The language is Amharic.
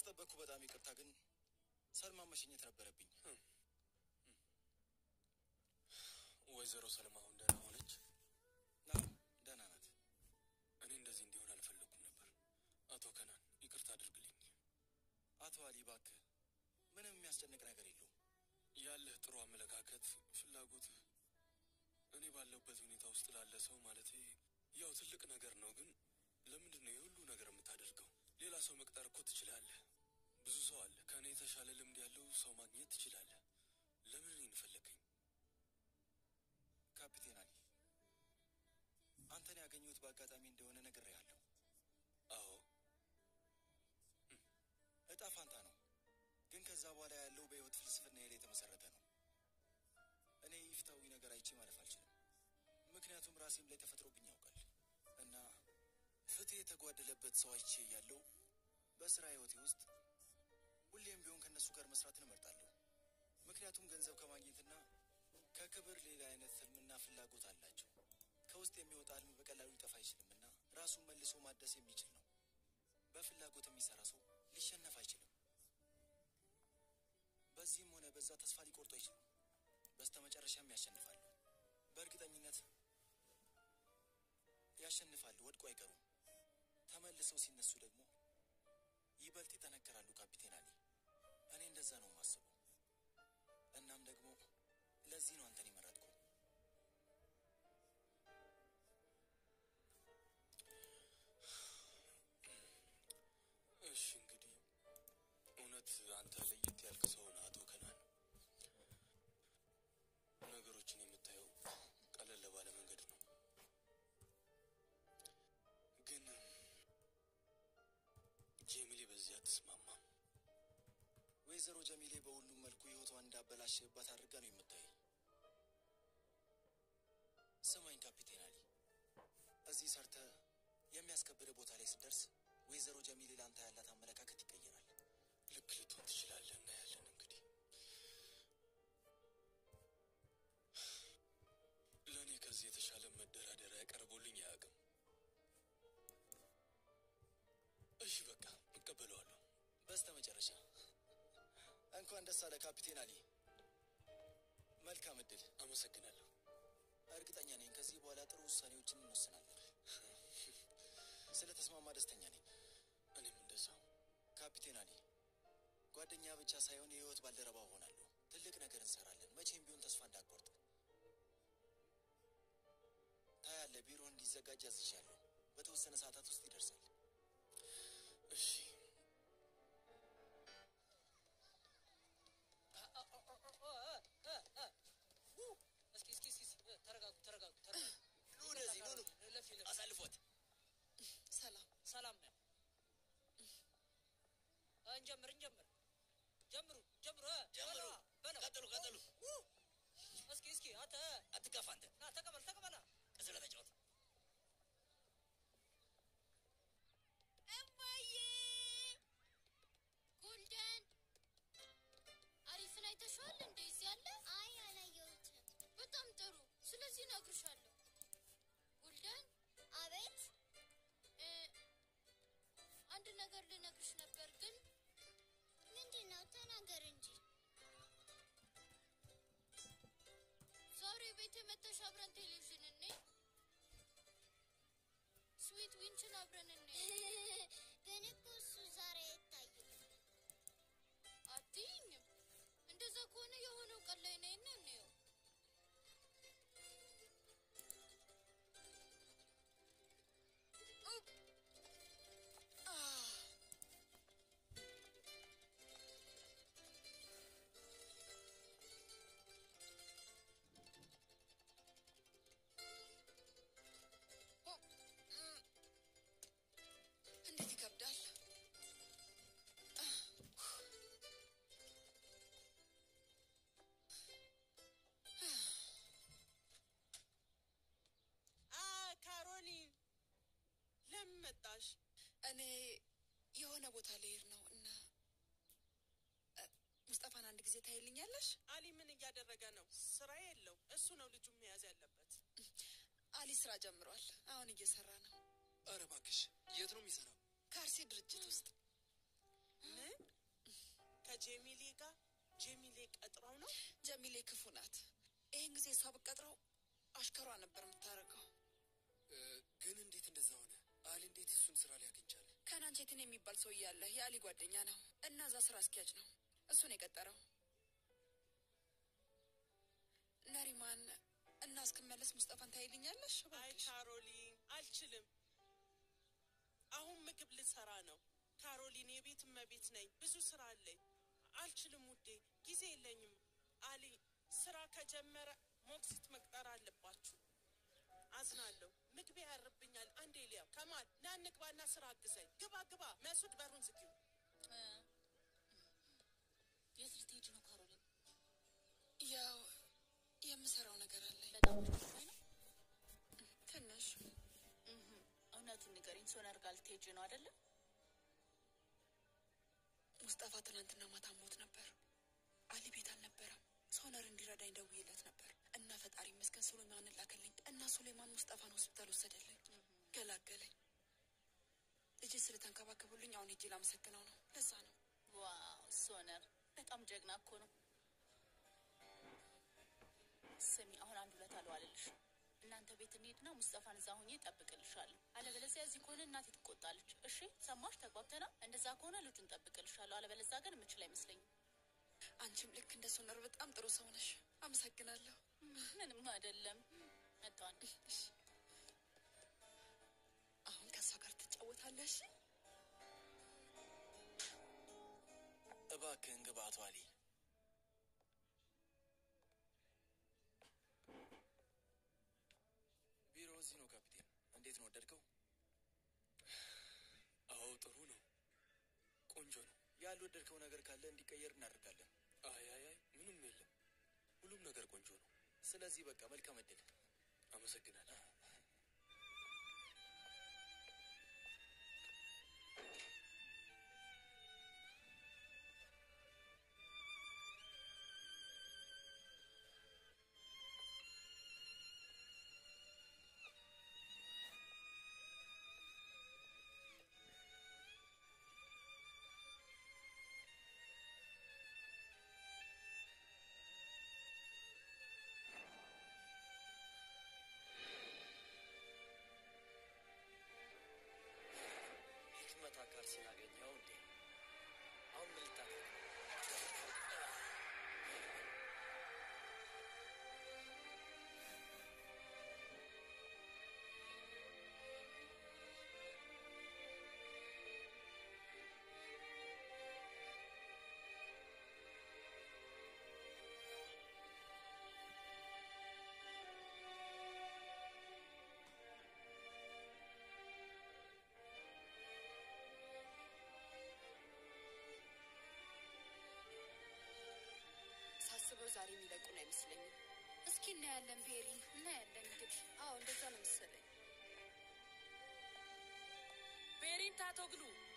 ስላስጠበቅኩ በጣም ይቅርታ፣ ግን ሰልማ መሸኘት ነበረብኝ። ወይዘሮ ሰለማ አሁን ደህና ሆነች? አዎ ደህና ናት። እኔ እንደዚህ እንዲሆን አልፈለግኩም ነበር። አቶ ከናን ይቅርታ አድርግልኝ። አቶ አሊ እባክህ፣ ምንም የሚያስጨንቅ ነገር የለውም። ያለህ ጥሩ አመለካከት፣ ፍላጎትህ እኔ ባለሁበት ሁኔታ ውስጥ ላለ ሰው ማለቴ ያው ትልቅ ነገር ነው። ግን ለምንድን ነው የሁሉ ነገር የምታደርገው? ሌላ ሰው መቅጠር እኮ ትችላለህ። ብዙ ሰው አለ። ከእኔ የተሻለ ልምድ ያለው ሰው ማግኘት ትችላለህ። ለምን እኔን ፈለግኝ? ካፒቴን አሊ፣ አንተን ያገኘሁት በአጋጣሚ እንደሆነ ነግሬሃለሁ። አዎ እጣ ፋንታ ነው፣ ግን ከዛ በኋላ ያለው በህይወት ፍልስፍና ላይ የተመሰረተ ነው። እኔ ይፍታዊ ነገር አይቼ ማለፍ አልችልም፣ ምክንያቱም ራሴም ላይ ተፈጥሮብኝ ያውቃል እና ፍትህ የተጓደለበት ሰው አይቼ ያለው በስራ ህይወቴ ውስጥ ሁሌም ቢሆን ከእነሱ ጋር መስራትን እመርጣለሁ። ምክንያቱም ገንዘብ ከማግኘትና ከክብር ሌላ አይነት ህልምና ፍላጎት አላቸው። ከውስጥ የሚወጣ ህልም በቀላሉ ሊጠፋ አይችልምና ራሱን መልሶ ማደስ የሚችል ነው። በፍላጎት የሚሰራ ሰው ሊሸነፍ አይችልም። በዚህም ሆነ በዛ ተስፋ ሊቆርጡ አይችልም። በስተ መጨረሻም ያሸንፋሉ። በእርግጠኝነት ያሸንፋሉ፣ ወድቆ አይቀሩም። ተመልሰው ሲነሱ ደግሞ ይበልጥ ይጠነከራሉ። ካፒቴን አሊ፣ እኔ እንደዛ ነው የማስበው። እናም ደግሞ ለዚህ ነው አንተን የመረጥኩ። እሺ እንግዲህ እውነት አንተ ለየት ያልክ ሰው ነህ አቶ ከናን። ነገሮችን የምታየው ቀለል ባለ መንገድ ነው። ግን ጄሚሌ በዚህ አትስማማም። ወይዘሮ ጀሚሌ በሁሉም መልኩ ህይወቷን እንዳበላሽባት አድርጋ ነው የምታይ። ስማኝ ካፒቴን አሊ፣ እዚህ ሰርተ የሚያስከብር ቦታ ላይ ስትደርስ ወይዘሮ ጀሚሌ ለአንተ ያላት አመለካከት ይቀየራል። ልክ ልትሆን ትችላለህ። እናያለን እንግዲህ። ለእኔ ከዚህ የተሻለ መደራደሪያ ቀርቦልኝ አያውቅም። እሺ በቃ እቀበለዋለሁ። በስተ መጨረሻ እንኳን ደስ አለ ካፒቴን አሊ። መልካም እድል። አመሰግናለሁ። እርግጠኛ ነኝ ከዚህ በኋላ ጥሩ ውሳኔዎችን እንወስናለን። ስለ ተስማማ ደስተኛ ነኝ። እኔም እንደዛው። ካፒቴን አሊ፣ ጓደኛ ብቻ ሳይሆን የህይወት ባልደረባ ሆናለሁ። ትልቅ ነገር እንሰራለን። መቼም ቢሆን ተስፋ እንዳትቆርጥ። ታያለህ፣ ቢሮ እንዲዘጋጅ አዝዣለሁ። በተወሰነ ሰዓታት ውስጥ ይደርሳል። እሺ እስኪ እስኪ እስኪ ተረጋጉ ተረጋጉ ተረጋጉ። ኑ ወደዚህ ኑ ኑ፣ ለፊ ለፊ አሳልፎት። ሰላም ሰላም ነው። እንጀምር እንጀምር ጀምሩ ጀምሩ እ፣ ጀምሩ። በለው፣ በለው። ቀጥሉ፣ ቀጥሉ። ው! እስኪ እስኪ አንተ አትጋፋ አንተ። ና ተቀበል ተቀበል። ከስለ ተጫወት። እማዬ ጎልደን አሪፍን አይተሽዋል? እንደዚህ ያለ አይ አላየሁትም። በጣም ጥሩ። ስለዚህ እነግርሻለሁ። ጎልደን አቤት። አንድ ነገር ልነግርሽ ነበር ግን ምንድን ነው? ተናገር እንጂ። ዛሬ ቤት መተሽ አብረን ቴሌቪዥን እኔ ስዊት ዊንችን አብረን እኔ ግን እኮ እሱ ዛሬ አይታይም። አትይኝም? እንደዛ ከሆነ የሆነው ቀን ላይ ነይና እንየው። እንዴት ይከብዳል። አ ካሮሊን ለምን መጣሽ? እኔ የሆነ ቦታ ልሄድ ነው እና እ፣ ሙስጠፋን አንድ ጊዜ ታይልኛለሽ? አሊ ምን እያደረገ ነው? ስራ የለው። እሱ ነው ልጁን መያዝ ያለበት። አሊ ስራ ጀምሯል። አሁን እየሰራ ነው። ኧረ እባክሽ የት ነው የሚሰራው? ካርሲ ድርጅት ውስጥ ምን ከጀሚሌ ጋር ጀሚሌ ቀጥራው ነው። ጀሚሌ ክፉ ናት። ይህን ጊዜ እሷ ብቀጥረው አሽከሯ ነበር የምታደርገው። ግን እንዴት እንደዛ ሆነ? አሊ እንዴት እሱን ስራ ሊያገኝ ቻለ? ከናንቼትን የሚባል ሰው እያለ የአሊ ጓደኛ ነው እና እዛ ስራ አስኪያጅ ነው። እሱን የቀጠረው ነሪማን እና እስክመለስ ሙስጠፋን ታይልኛለሽ? አይ ካሮሊን አልችልም። አሁን ምግብ ልሰራ ነው። ካሮሊን የቤት እመቤት ነኝ። ብዙ ስራ አለኝ። አልችልም ውዴ፣ ጊዜ የለኝም። አሊ ስራ ከጀመረ ሞግዚት መቅጠር አለባችሁ። አዝናለሁ። ምግቤ ያርብኛል። አንዴ ሊያ ከማል ና እንግባና ስራ አግዘኝ። ግባ ግባ። መሱድ በሩን ዝጊው። የት ልትሄጂ ነው ካሮሊን? ያው የምሰራው ነገር አለኝ በጣም አስቸኳይ ነው። ትንሽ። እውነቱን ንገሪኝ። ሶነር ጋር ልትሄጂ ነው አይደለም? ሙስጠፋ ትናንትና ማታ ሞት ነበር። አሊ ቤት አልነበረም። ሶነር እንዲረዳኝ ደውዬለት ነበር እና ፈጣሪ ይመስገን ሱሌማንን ላከልኝ እና ሱሌማን ሙስጠፋን ሆስፒታል ወሰደልኝ፣ ገላገለኝ። ልጅ ስለተንከባከቡልኝ አሁን ሄጄ ላመሰግነው ነው። ለዛ ነው ዋው ሶነር በጣም ጀግና እኮ ነው። ስሚ አሁን አንድ ሁለት አልዋልልሽ። እናንተ ቤት እንሂድና ሙስጠፋን እዛ ሁኜ እጠብቅልሻለሁ። አለበለዚያ እዚህ ከሆነ እናቴ ትቆጣለች። እሺ ሰማሽ? ተግባብተና እንደዛ ከሆነ ልጁን እጠብቅልሻለሁ። አለበለዚያ ግን የምችል አይመስለኝም። አንቺም ልክ እንደ ሶነር በጣም ጥሩ ሰው ነሽ። አመሰግናለሁ። ምንም አይደለም። መጣን አሁን ከእሷ ጋር ትጫወታለሽ? እባክህን ግባ አቶ አሊ። ቢሮ እዚህ ነው ካፒቴን። እንዴት ነው ወደድከው? አዎ ጥሩ ነው፣ ቆንጆ ነው። ያልወደድከው ነገር ካለ እንዲቀየር እናደርጋለን። አይ አይ አይ ምንም የለም፣ ሁሉም ነገር ቆንጆ ነው። ስለዚህ በቃ መልካም እድል። አመሰግናለሁ። ህክመት አካል ስላገኘው እንዴ? አሁን ምን ልታደርግ? ሳስበው ዛሬ የሚለቁን አይመስለኝም። እስኪ እናያለን ቤሪ፣ እናያለን እንግዲህ። አዎ እንደዛ ነው መሰለኝ። ቤሪን ታቶግሉ